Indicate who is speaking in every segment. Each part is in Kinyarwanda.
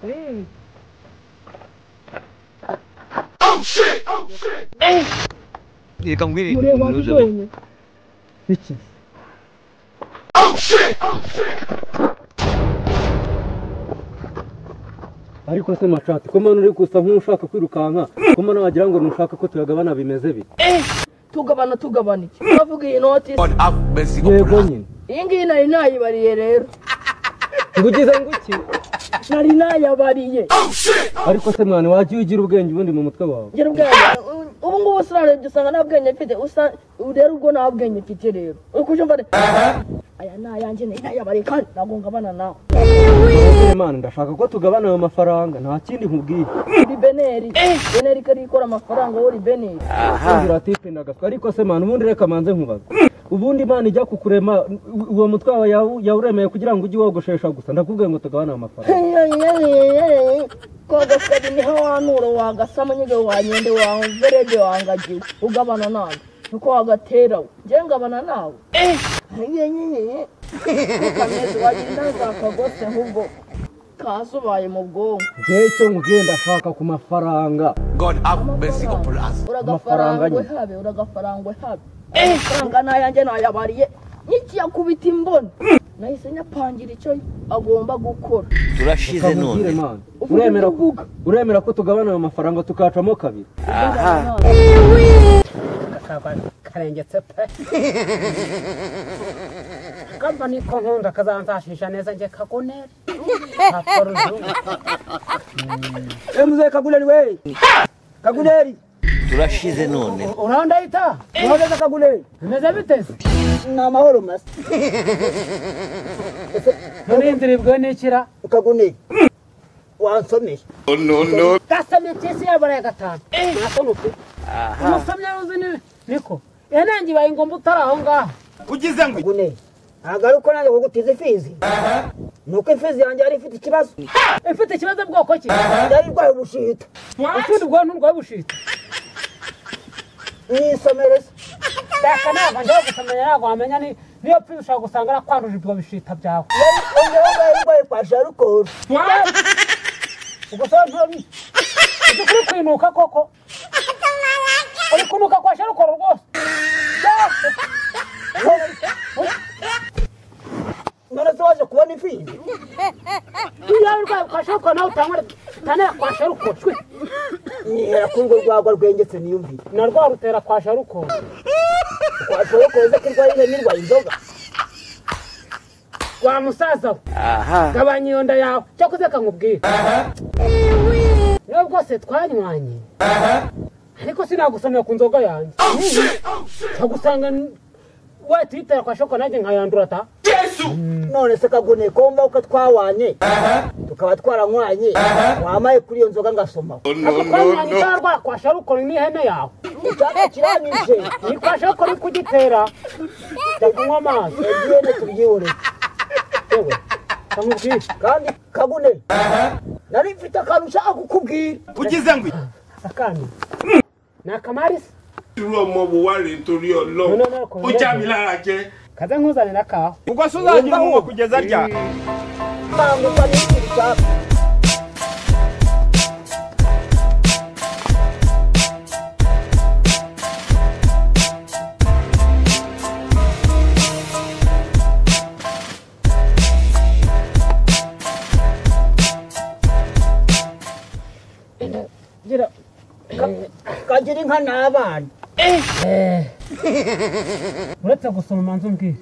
Speaker 1: Hey.
Speaker 2: Nie, tam gry.
Speaker 1: Buraya bak da oynuyor. Bitsin.
Speaker 3: ariko se mashatsi ko mpano uri gusa nk'ushaka kwirukanka ko mpano wagira ngo ntushaka ko tuyagabana bimeze bite
Speaker 1: Tugabana tugabana iki? Uravuga iyi noti
Speaker 3: yego nyine
Speaker 1: iyi ngiyi nari nayibariye rero.
Speaker 3: ngo ugize ngo iki
Speaker 1: Nari nayabariye.
Speaker 3: ariko se mwana wajya ugira ubwenge ubundi mu mutwe wawe
Speaker 1: Ngira ubwenge. Ubu ngubu usirarebye usanga nta bwenge mfite. Usa rero ubwo nta bwenge mfite rero. Uri kubyumva rero? Aya ni ayanjye nari nayabariye kandi ntabwo ngabana nawe.
Speaker 3: Ariko mwana ndashaka ko tugabana ayo mafaranga nta kindi nkubwiye
Speaker 1: Uri beneri. Beneri kari ikora amafaranga wowe uri beneri.
Speaker 3: ugira ati penda agaswa ariko se mwana ubundi reka manze nkubaze ubundi imana ijya kukurema u- uwo mutwe wawe yawu- yawuremeye kugira ngo ujye wogoshesha gusa ndakubwiye ngo tugabane ayo mafaranga
Speaker 1: Kwagasa niho wanura wagasama nyiga wanyende wawe verege wangagiwe ugabana nawe nuko wagatera we njye ngabana nawe nyenyeye kameze wagenda zakagose nk'ubwo kasubaye mu bwonko
Speaker 3: ngewe icyo nkubwiye ndashaka ku mafaranga Amafaranga
Speaker 1: uragafarangwe
Speaker 3: nyine.
Speaker 1: habe uragafarangwe habe amafaranga n'ayanjye nayabariye n'ikiyakubita imboni nahise nyapangira icyo agomba gukora
Speaker 2: Turashize
Speaker 3: Reka nkubwire,
Speaker 2: none.
Speaker 3: mwana. uremera ko
Speaker 1: uvuga.
Speaker 3: uremera ko tugabana ayo mafaranga tukacamo kabiri
Speaker 1: Ugabana nawe.
Speaker 4: karengetse pe kamba niko nkunda kazansashisha neza njye kagunere kakora uzungu
Speaker 3: emuze kaguneri we kaguneri
Speaker 2: Turashize none.
Speaker 4: urandayita
Speaker 3: uhagaze kaguneri
Speaker 4: bimeze biteze
Speaker 3: ni amahoro masa
Speaker 4: none inzira ibwe n'ikira
Speaker 3: kaguneri wansomeye
Speaker 4: gasomye kisi yabaraye gatanu ntasoni ufite umusomye uzi ni niko yanange ibaye ingomba utari aho ngaho
Speaker 3: kaguneri ntabwo ari uko nanjye kugutiza ifizi ni uko ifizi yanjye yari ifite ikibazo
Speaker 4: ifite ikibazo bwoko ki
Speaker 3: yari irwaye ubushita
Speaker 4: ufite ubwonko nturwaye bushita
Speaker 3: nisomere se
Speaker 4: reka ntabwo njyewe gusomenya ntabwo wamenya ni- niyo pfi ushobora gusanga arakwanduje ibyo bishita byawe
Speaker 3: yari yari irwaye kwa sharukoro
Speaker 4: ubwo se ntabwo uri kwinuka koko uri kunuka kwa sharukoro rwose
Speaker 3: none se waje kubona ifizi
Speaker 4: iyo waba urwaye kwa sharukoro nawe utangwa utanera kwa sharukoro shwe
Speaker 3: nihera ko urwo rwagwa rwengetse niyumvire
Speaker 4: na rwa rutera kwa sharukoro
Speaker 3: kwa sharukoro ze ko irwaye ihene irwaye inzoga
Speaker 4: wa musaza we gabanya iyo nda yawe cyakoze kankubwira niyo rwose twanywanye ariko sinagusomera ku nzoga yanjye nkagusanga watwitera kwa sharukoro nanjye nkayandura ta
Speaker 3: none se kaguneye ko wumva ko twawanye tukaba twaranywanye wamaye kuri iyo nzoga ngasomaho
Speaker 4: ako kwanywanye cyangwa kwa sharukoro n'ihene yawe
Speaker 3: icyapa kiranyije
Speaker 4: ni kwa sharukoro uri kugitera jya kunywa amazi
Speaker 3: ebyene tubyibure
Speaker 4: yewe kamubwire
Speaker 3: kandi kagune nari mfite akantu ushaka kukubwira
Speaker 4: akandi ni akamarisi
Speaker 5: irú ọmọ wo wá rèé torí
Speaker 4: No,
Speaker 5: ọlọ́run
Speaker 4: no, no, kò
Speaker 5: ó
Speaker 4: rí
Speaker 5: já
Speaker 4: bẹ́ẹ̀.
Speaker 5: mi lára jẹ.
Speaker 4: kaze nkuzane n'akawa
Speaker 3: ntabwo usa n'ikintu ushaka
Speaker 4: gira
Speaker 3: kagira inka n'abana
Speaker 4: uretse gusoma umanza umbwire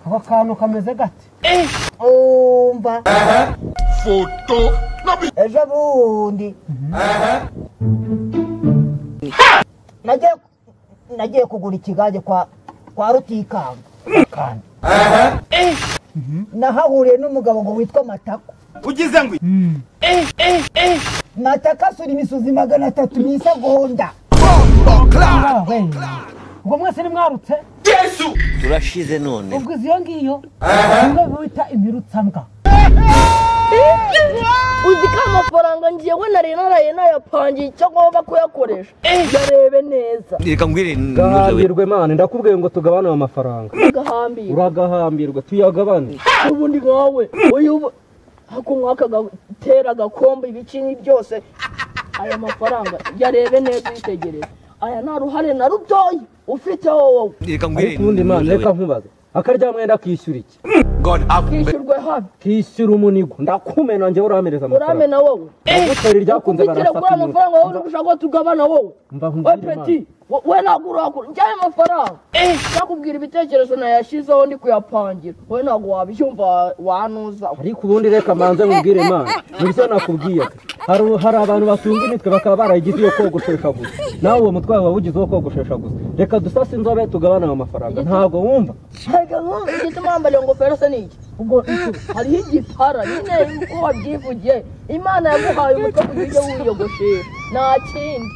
Speaker 4: ako kantu kameze gate
Speaker 3: umva ejo bundi nagiye nagiye kugura ikigage kwa kwa rutikanga kandi nahahuriye n'umugabo ngo witwa matako matako asura imisozi magana atatu mu isegonda
Speaker 4: Ah, we. ubwo mwese nimwarutse
Speaker 2: Turashize none.
Speaker 4: ubwo izi iyo ngiyo nibwo bita imirutsambwa
Speaker 1: uzi ko amafaranga ngewe nari naraye nayapangiye icyo ngomba kuyakoresha yarebe neza
Speaker 2: Ni kangwire nuzawe.
Speaker 3: gahambirwe mani ndakubwiye ngo tugabane ayo mafaranga
Speaker 1: agahambira
Speaker 3: uragahambirwa tuyagabane
Speaker 1: ubundi nkawe uyu hakunywa akagatera agakombe ibicinyi byose aya mafaranga yarebe neza uyitegereze aya nta ruhare na rutoya ufiteho wowe
Speaker 2: reka nguhe
Speaker 3: ariko ubundi imana reka
Speaker 2: intunuzo
Speaker 3: nkubaze akarya mwenda kishyura iki
Speaker 1: kishyurwe habi
Speaker 3: kishyura umunigo ndakumena njye uramereza amafaranga
Speaker 1: uramena wowe
Speaker 3: agutari ryakunze
Speaker 1: ukubitira kuri
Speaker 3: barasaka
Speaker 1: aya mafaranga wowe uri
Speaker 3: inyuma
Speaker 1: gushaka ko tugabana wowe
Speaker 3: mba
Speaker 1: we
Speaker 3: nkubwira imana
Speaker 1: peti wo- we ntabwo urakura njyayo amafaranga nakubwira ibitekerezo nayashyizeho ndi kuyapangira wowe ntabwo wabyumva wa- wanuzaho
Speaker 3: ariko ubundi reka manze nkubwire imana nibyo nakubwiye hari hari abantu batunga imitwe bakaba barayigize iyo kogoshesha gusa nawe uwo mutwe wawe ugize uwo kogoshesha gusa reka dusase inzobe tugabane ayo mafaranga ntabwo wumva
Speaker 1: Erega nkumva igituma wambaye ingofero se ni iki ubwo iki hariho igipara nyine uko wabyivugiye imana yaguhaye umutwe kugira ujye wiyogoshera nta kindi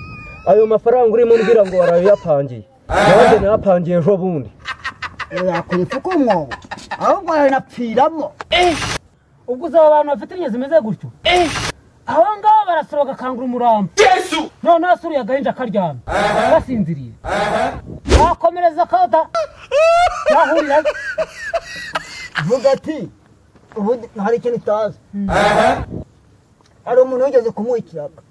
Speaker 3: ayo mafaranga urimo umbwira ngo warayapangiye nanjye nayapangiye ejo bundi
Speaker 6: yakwereka uko umwobo ahubwo yaranapfiramo
Speaker 4: ubwo uzaba abantu bafite inyo zimeze gutyo abo ngabo barasura bagakangura umurambo noneho asuruye agahinja akaryamye basinziriye bakomereza akada bahurira
Speaker 6: vuga ati ubundi hari ikintu utazi hari umuntu wigeze kumuha ikiraka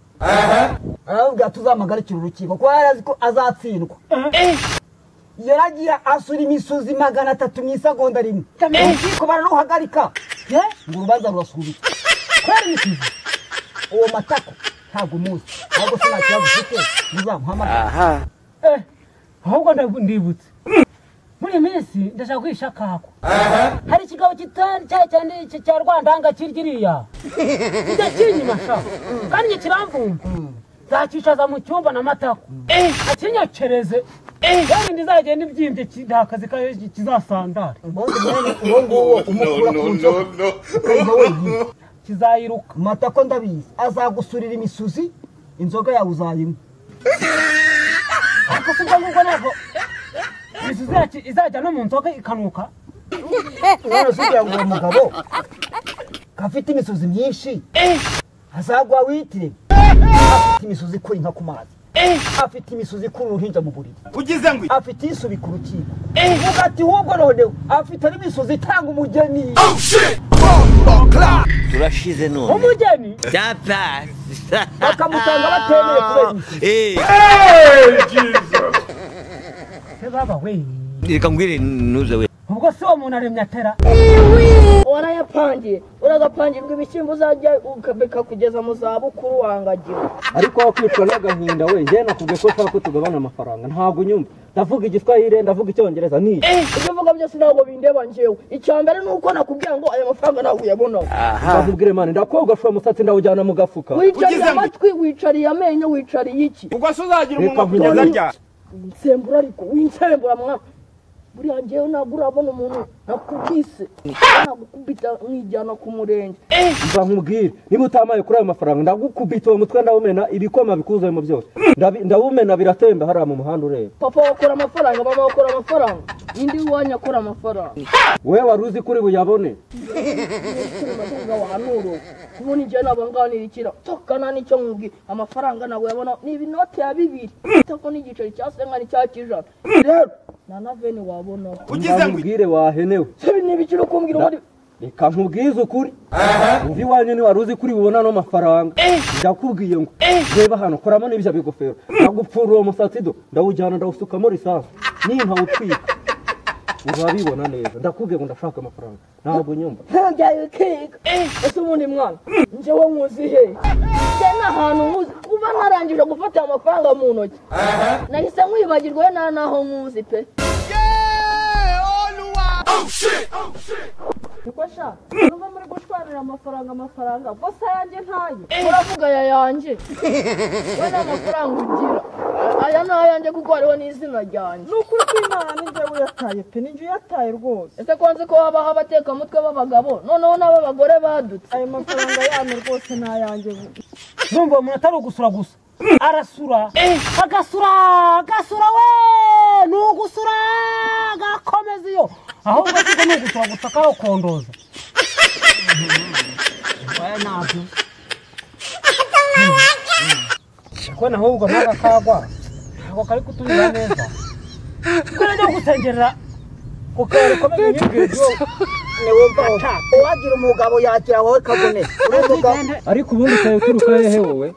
Speaker 6: aravuga ati uzamagarikira urukiko kuko yari azi ko azatsindwa yaragiye asura imisozi magana atatu mu isegonda rimwe urukiko bararuhagarika ye ngo urubanza rurasubitswe kubera imisizi uwo matako ntabwo umuzi ahubwo se nta kibazo ufite muzamuhamagara
Speaker 4: Eh, ahubwo ndabu- ndibutse muri iyi minsi ndashaka kwisha kako hari ikigabo kitari cya cyane iki cya rwandanga kirya kijya kinyuma sha kandi njye kiramvumva nzakicaza mu cyumba na matako akinyokereze kandi ndizagenda ibyimbye ki- nta kazi kayo ki- kizasandara
Speaker 6: ubundi mwene uwo nguwo umukura ku nzoka ukayiha wenyine
Speaker 4: kizayiruka
Speaker 6: mata ko ndabizi azagusurira imisuzi inzoga yawe uzayinywa
Speaker 4: ariko si ubwo ngubwo ntabwo imisuzi yaki- izajya no mu nzoga ikanuka
Speaker 6: none se ugira ngo uwo mugabo gafite imisozi myinshi azagwa witire afite imisozi ikura inka ku mazi afite imisozi ikura uruhinja mu buriri afite isubi ku rukiko uvuga ati wubwo none afite n'imisozi itanga umugeni
Speaker 2: turashize none
Speaker 4: umugeni
Speaker 2: byapasa
Speaker 6: bakamutanga batemeye kubera imisozi
Speaker 2: Eh,
Speaker 4: se baba we
Speaker 2: reka nguhe intunuzo we
Speaker 4: ubwo si uwo muntu aremye atera
Speaker 1: warayapangiye uragapangirwa ibishyimbo uzajya uka- bikakugeza mu zabukuru wangagira
Speaker 3: ariko aho kwicwa n'agahinda we njyewe nakubwiye ko ushaka ko tugabana amafaranga ntabwo unyumva ndavuga igiswahili ndavuga icyongereza ni
Speaker 1: ibyo uvuga byose ntabwo bindeba njyewe icya mbere ni uko nakubwira ngo aya mafaranga ntabwo uyabonaho
Speaker 3: ndakubwira imana ndakogosha uwo musatsi ndawujyana mu gafuka
Speaker 1: wicariye amatwi wicariye amenyo wicariye iki
Speaker 3: reka nkubaze
Speaker 1: winsembura ariko winsembura mwaka buriya njyewe ntabwo urabona umuntu nakubise nagukubita nkijyana ku murenge
Speaker 3: mba nkubwire niba utamaye kuri ayo mafaranga ndagukubita uwo mutwe ndawumena ibikoma bikuzuyemo byose Ndabi- ndawumena biratemba hariya mu muhanda ureba
Speaker 1: papa wakora amafaranga mama wakora amafaranga indi wanya akora amafaranga
Speaker 3: wowe wari uzi kuri buyabone
Speaker 1: amafaranga wahanuro ubundi njyewe ntabwo nganirikira tokana n'icyo nkubwira amafaranga ntabwo yabona ni ibinote ya bibiri tako n'igiceri cya senga n'icya kijana rero nta na veni wabonaho
Speaker 3: mba nkubwire wahenewe
Speaker 1: ni ibiciro kumbwira ubundi
Speaker 3: reka nkubwize ukuri uva iwanyu ni wari uzi kuri bubona ano mafaranga ndakubwiye ngo reba hano koramo n'ibyo bigofero ndagupfura uwo musatsi do ndawujyana ndawusukamo lisansi nintawutwika urabibona neza ndakubwiye ngo ndashaka amafaranga ntabwo nyumva
Speaker 1: ntabyaye ukiga ese ubundi mwana njyewe nkuzi he njye ni ahantu nkuzi kuba narangije gufata aya mafaranga mu ntoki nahise nkwibagirwa nta n'aho nkuzi pe niko sha nuba muri gushwarira amafaranga amafaranga bose ayanjye ntayo uravuga aya yanjye we nta mafaranga ugira aya ni ayanjye kuko hariho n'izina ryanjye
Speaker 7: ni ukuri kw'imana n'injyewe uyataye pe ni njye uyataye rwose
Speaker 1: ese ko nzi ko habaho abatekamutwe b'abagabo noneho n'ab'abagore badutse
Speaker 7: ayo mafaranga yanyu rwose ni ayanjye bu-
Speaker 4: numva umuntu atari ugusura gusa arasura agasura agasura we ni ugusura agakomeza iyo ahubwo siko ni ugusura gusa kawukondoza ko naho ubwo naga kagwa ntabwo kari kutubiza neza kuko najya gusengerera ku kabari komeza imyibwire
Speaker 6: ntiwumvaho uwagira umugabo yakira wowe kabone uri umugabo
Speaker 3: ariko ubundi utaye uturuka hehe wowe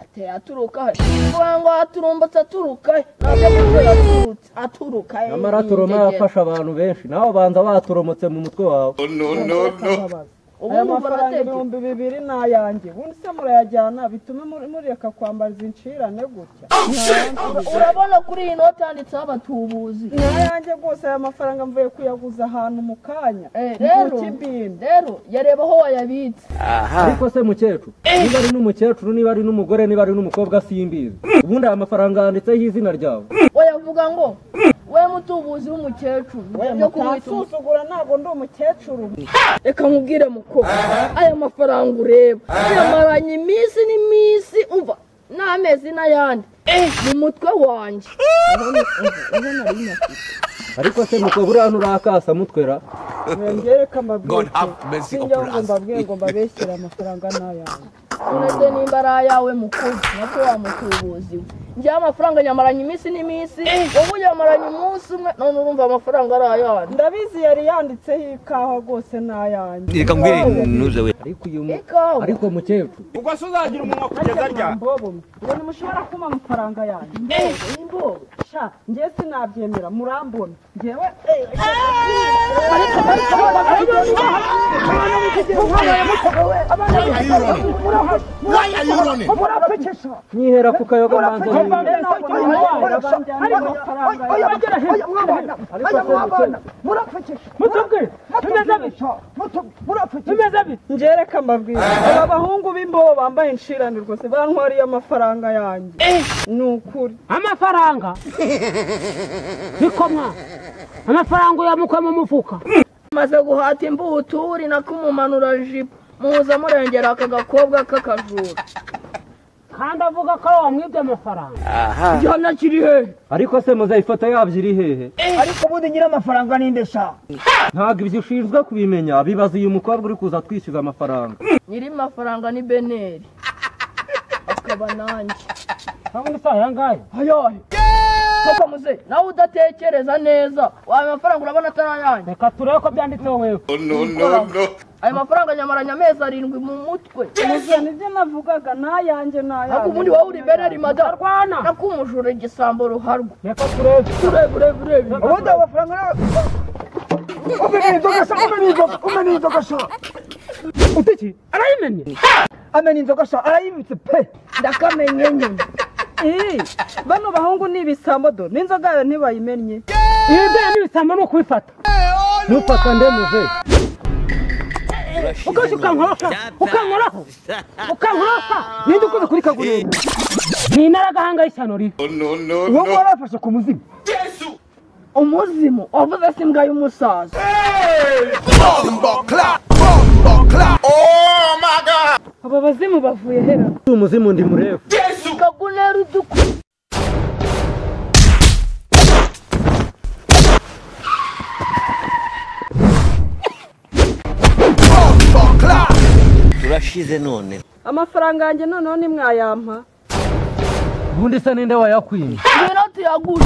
Speaker 1: ateye aturuka he kuvuga ngo aturumbutse aturuka he ntabwo avuga aturutse aturuka he
Speaker 3: nyamara atoroma yafasha abantu benshi nawe banza batoromotse mu mutwe wawe
Speaker 7: akabaza aya mafaranga ibihumbi bibiri ni ayanjye ubundi se murayajyana bitume muri- mureka kwambara izi ncirane gutya
Speaker 1: urabona kuri iyi noti handitseho abatubuzi
Speaker 7: ni ayanjye rwose aya mafaranga mvuye kuyaguza ahantu mu kanya
Speaker 1: Eh,
Speaker 7: mu
Speaker 1: rero
Speaker 7: kibindi
Speaker 1: rero yareba aho wayabitse
Speaker 3: ariko se mukecuru niba ari n'umukecuru niba ari n'umugore niba ari n'umukobwa simbizi ubundi aya mafaranga yanditseho izina ryawe
Speaker 1: wayavuga ngo we mutubuzi w'umukecuru byo kumwita umu-
Speaker 7: umusuzugura ntabwo ndi umukecuru
Speaker 1: reka nkubwire muko aya mafaranga ureba yamaranye iminsi n'iminsi umva n'amezi n'ayandi mu mutwe wanjye
Speaker 3: ariko se nuko buriya nturakasa mutwera
Speaker 7: mwengereka
Speaker 2: God
Speaker 7: mbabwire
Speaker 2: have mercy
Speaker 7: sinjya
Speaker 2: upon
Speaker 7: ngo
Speaker 2: us.
Speaker 7: mbabwire ngo mbabeshyire amafaranga ni ayanjye
Speaker 1: uretse nimba ari ayawe mukuru nako wa mutubuzi we njyewe amafaranga nyamaranye iminsi n'iminsi wowe uyamaranye umunsi umwe none urumva amafaranga ari ayandi
Speaker 7: ndabizi yari yanditseho ikawa rwose ni ayanjye
Speaker 2: Reka ngwire inuze we.
Speaker 3: ariko uyu mu-
Speaker 1: ikawa
Speaker 3: ariko mukecuru
Speaker 7: mbobo mwe ngo ntimushobora kumpa amafaranga yanjye mbobo sha njye sinabyemera murambona njyewe murapekesha
Speaker 3: nkihera ku kayoga manza
Speaker 7: mbe
Speaker 3: n'ibindi.
Speaker 7: ntabwo mwabaye abanjyana amafaranga yanjye
Speaker 3: ariko se mukecuru
Speaker 7: njereka mbabwira aba bahungu b'imbobo bambaye inshirane rwose bankwariye amafaranga yanjye ni ukuri
Speaker 4: amafaranga bikomwa amafaranga uyamukwe mu mufuka
Speaker 1: maze guhata imbuturi nakumumanura jipo muza murengera aka gakobwa k'akajura
Speaker 4: kandi avuga ko ari wamwibye amafaranga
Speaker 1: igihano kiri hehe
Speaker 3: ariko se muze ifoto yabyo iri hehe
Speaker 6: ariko ubundi nyiri amafaranga ninde sha
Speaker 3: ntabwo ibyo ushinzwe kubimenya bibaza uyu mukobwa uri kuza twishyuza amafaranga
Speaker 1: nyiri mafaranga ni beneri akaba nanjye
Speaker 4: ubundi si aya ngaya
Speaker 1: ayahe koko muze nawe udatekereza neza ayo mafaranga urabona atari ayanjye
Speaker 4: reka turebe ko byanditseho wewe
Speaker 1: ayo mafaranga nyamaranye amezi arindwi mu mutwe
Speaker 7: muze nibyo navugaga ni ayanjye ni ayanjye
Speaker 1: ntabwo ubundi wowe uri beneri madamu
Speaker 4: arwana
Speaker 1: nakumujura igisambo ruharwa
Speaker 4: reka turebe
Speaker 1: urebe urebe urebe
Speaker 6: ubundi ayo mafaranga nawe umenya inzoga sha umenya inzoga umenya inzoga sha
Speaker 4: utiki arayimenye
Speaker 6: amenya inzoga sha arayibitse pe
Speaker 1: ndakamenye nyine
Speaker 7: Ii, bano bahungu ni ibisambo do n'inzoga yayo ntibayimennye
Speaker 4: ibi bya n'ibisambo ni ukubifata
Speaker 3: ntufata ndemuze
Speaker 4: ukaje ukankoroka ukankoroka ukankoroka ninde ukoze kuri kaguriro ni inaragahanga y'ishyano ribi
Speaker 6: wowe warafashe ku muzimu
Speaker 1: umuzimu wavuze se imbwa y'umusaza
Speaker 7: aba bazimu bavuye hera
Speaker 3: uyu muzimu ndi murefu
Speaker 1: kagunera uduku
Speaker 2: Turashize none.
Speaker 7: amafaranga yanjye noneho nimwayampa
Speaker 3: ubundi se ninde wayakwimye
Speaker 1: ngwino tuyagure